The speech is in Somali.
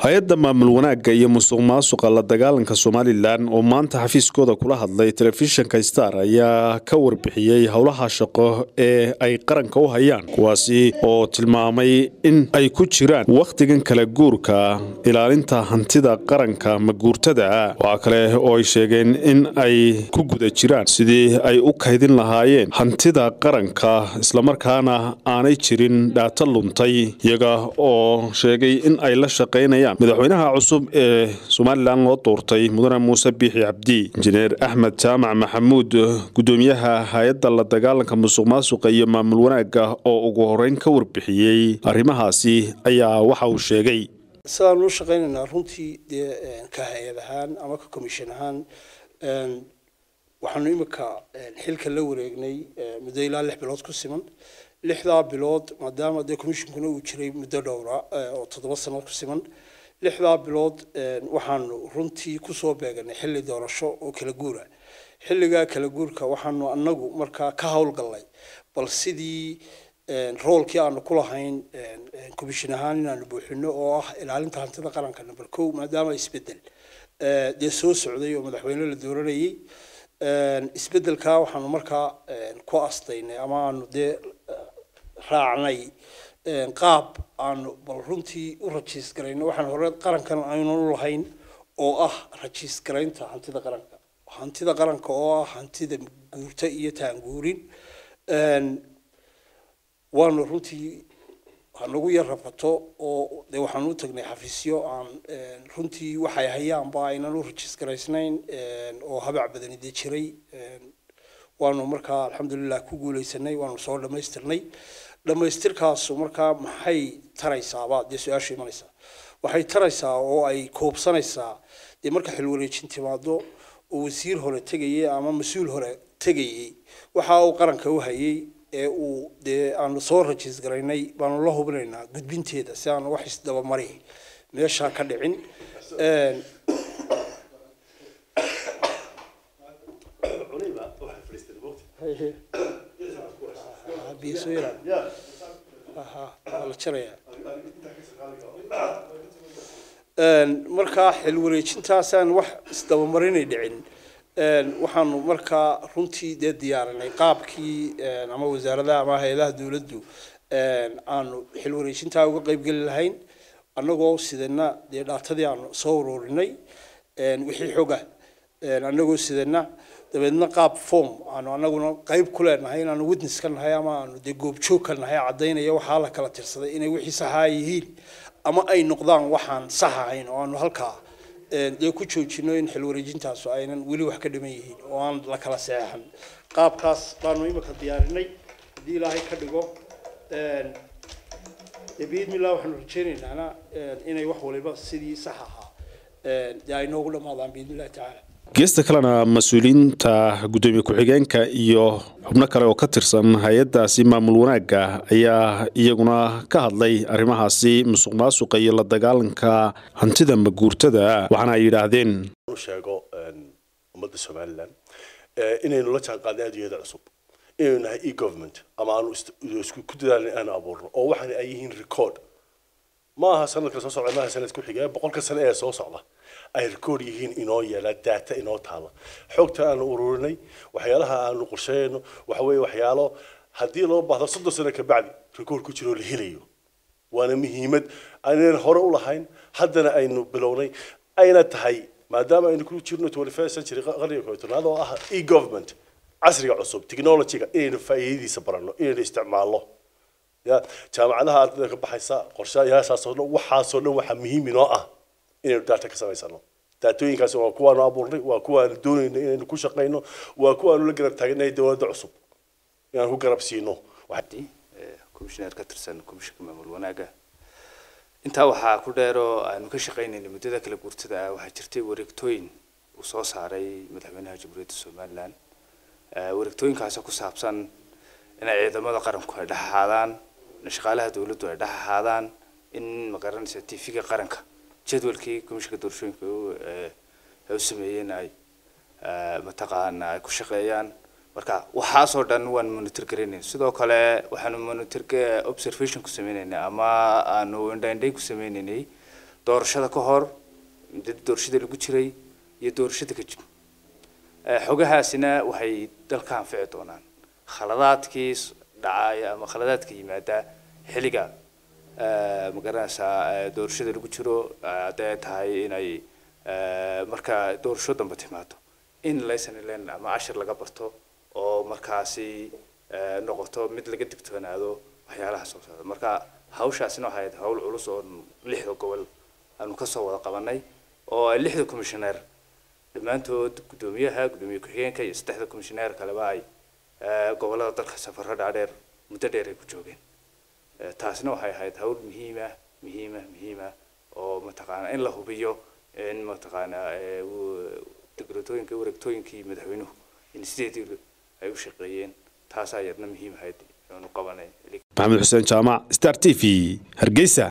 hay-adda maamul wanaagga iyo musuq maasuqa la dagaalanka somalilan oo maanta xafiiskooda kula hadlay telefishinka star ayaa ka warbixiyey howlaha shaqo ee ay qaranka u hayaan kuwaasi oo tilmaamay in ay ku jiraan wakhtigan kala guurka ilaalinta hantida qaranka maguurtada waxaa kale oo ay sheegeen in ay ku guda jiraan sidii ay u kaydin lahaayeen hantida qaranka islamarkaana aanay jirin dhaato luntay iyaga oo sheegay in ay la shaqaynayaan madaxweynaha cusub ee somalilan loo doortay mudane muuse biixi cabdi injineer axmed jaamac maxamuud gudoomiyaha hay-adda la dagaalanka musuq maasuqa iyo maamul wanaagga oo ugu horeyn ka warbixiyey arrimahaasi ayaa waxa uu sheegay sidaan u shaqaynaynaa runtii dee ka hay-ad ahaan ama ka commission ahaan waxaanu imika xilka la wareegnay muddo ilaa lix bilood ku siman lixdaa bilood maadaama dee commissionkuna uu jiray muddo dhowra oo toddoba sano ku siman lixdaa bilood waxaanu runtii kusoo beeganay xilli doorasho oo kala guura xilligaa kala guurka waxaanu anagu markaa ka howlgallay bal sidii roolkii aanu ku lahayn commission ahaan inaanu buuxino oo ah ilaalinta hantida qaranka number kow maadaama isbedel dee soo socday oo madaxweyne la dooranayay isbedelkaa waxaanu markaa ku astaynay ama aanu dee raacnay qaab aanu bal runtii u rajiis garayno waxaan hore qarankan aynan u lahayn oo ah rajiis garaynta hantida qaranka hantida qaranka oo ah hantida guurta iyo taanguurin waanu runtii hanagu yar rafato oo de waxaan u tagnay xafiisyo aan runtii waxay hayaanba aynan u rajiis garaysnayn oo habac badani dee jiray waanu markaa alxamdulilah ku guuleysanay waanu soo dhamaystirnay dhamaystirkaasu markaa maxay taraysaaba dee su-aasha imanaysaa waxay taraysaa oo ay koobsanaysaa dee marka xilwareejin timaado oo wasiir hore tegayay ama mas-uul hore tegayay waxa uu qaranka u hayay ee uu dee aanu soo rajiis garaynay baanu la hubinaynaa gudbinteeda si aan wax isdabamari meesha ka dhicin markaa xil wareejintaasaan wax isdabamarinay dhicin waxaanu markaa runtii dee diyaarinay qaabkii ama wasaaradaha ama hay-adaha dowladdu aanu xil wareejintaa uga qeybgeli lahayn annagoo sidana dee dhaatadii aanu soo ururinay wixii xoga annagoo sidana dabeedna qaab form aanu anaguna qeyb ku leenahay inaanu witness ka nahay ama aanu dee goobjoog ka nahay caddaynaya waxaa la kala tirsaday inay wixii saxaa yihiin ama ay noqdaan waxaan sax ahayn oo aanu halkaa dee ku joojino in xil wareejintaasu aynan weli wax ka dhiman yihiin oo aan la kala seexan qaabkaas baanu imika diyaarinay haddii ilaahay ka dhigo biidmillah waxaanu rajaynaynaa inay wax waliba sidii sax ahaa dee ay noogu dhammaadaan biidmillahi tacaala geesta kalena mas-uuliyiinta guddoomiye ku-xigeenka iyo xubno kale oo ka tirsan hay-addaasi maamul wanaagga ayaa iyaguna ka hadlay arrimahaasi musuq maasuqa iyo la dagaalanka hantida maguurtada waxaana ay yidhaahdeen sheego ummadda somalilan inaynu la jaan qaadnay adduunyada cusub inaynu nahay e government ama aanu isku ku dadaalin aanu abuurno oo waxaana ay yihiin record ma aha sanadka soo socda maaha sanad ku xiga boqolka sane ee soo socda ay record yihiin inoo yeela data inoo taala xogta aanu ururinay waxyaalaha aanu qorsheyno waxa weeye waxyaalo haddii loo baahdo soddon sano ka bacdi record ku jiro la helayo waana muhiimad aynan hore u lahayn haddana aynu bilownay ayna tahay maadaama aynu ku jirno twenty first century qarniga koob tobnaad oo ah e government casriga cusub technologyga inaynu faa'iidadiisa baranno inaynu isticmaalno ya jaamacadaha ardayda ka baxaysa qorshayaashaasoo dhan waxaasoo dhan waxaa muhiim inoo ah inaynu data ka samaysano daatooyinkaasi waa kuwaanu abuurnay waa kuwaanu doonayno inaynu ku shaqayno waa kuwaanu la garab taaganahay dowladda cusub inaan ku garab siino commissioner ka tirsan commissionka maamul wanaaga intaa waxaa ku dheeroo aanu ka shaqaynaynay muddada kala guurtada ah waxaa jirtay wareegtooyin uu soo saaray madaxweynaha jamhuuriyadda somaliland wareegtooyinkaasoo ku saabsan inay ciidamada qaranku ay dhex ahaadaan shaqaalaha dowladdu ay dhex ahaadaan in magaranaysa tv-ga qaranka jadwalkii komishinka doorashooyinka ay u sameeyeen ay mataqaana ay ku shaqeeyaan marka waxaasoo dhan waan monitor garanayn sidoo kale waxaanu monitor observation ku sameynaynay ama aanu indhaindhay ku sameynaynay doorashada ka hor muddada doorashada lagu jiray iyo doorashada ka jib xogahaasina waxay dalka anfici doonaan khaladaadkii dhacaya ama khaladaadka yimaada xilliga magaranaysaa doorashada lagu jiro hadday tahay inay marka doorasho dambe timaado in lesson learn ama cashir laga barto oo markaasi noqoto mid laga digtoonaado waxyaalaha soo socda marka hawshaasina waxay ahayd hawl culus oo lixda gobol aanu kasoo wada qabanay oo ay lixda commissioner dhammaantood guddoomiyaha guddoomiye ku-xigeenka iyo saddexda commissioner kaleba ay gobolada dalka safarro dhaadheer muddo dheer ay ku joogeen taasina waxay ahayd hawl muhiima muhiima muhiima oo mataqaana in la hubiyo in mataqaana dekretooyinka wareegtooyinkii madaxweynuhu in sideedii ay u shaqeeyeen taasaa yadna muhiim ahayd aanu qabanay maxamed xuseen jaamac star t v hargeysa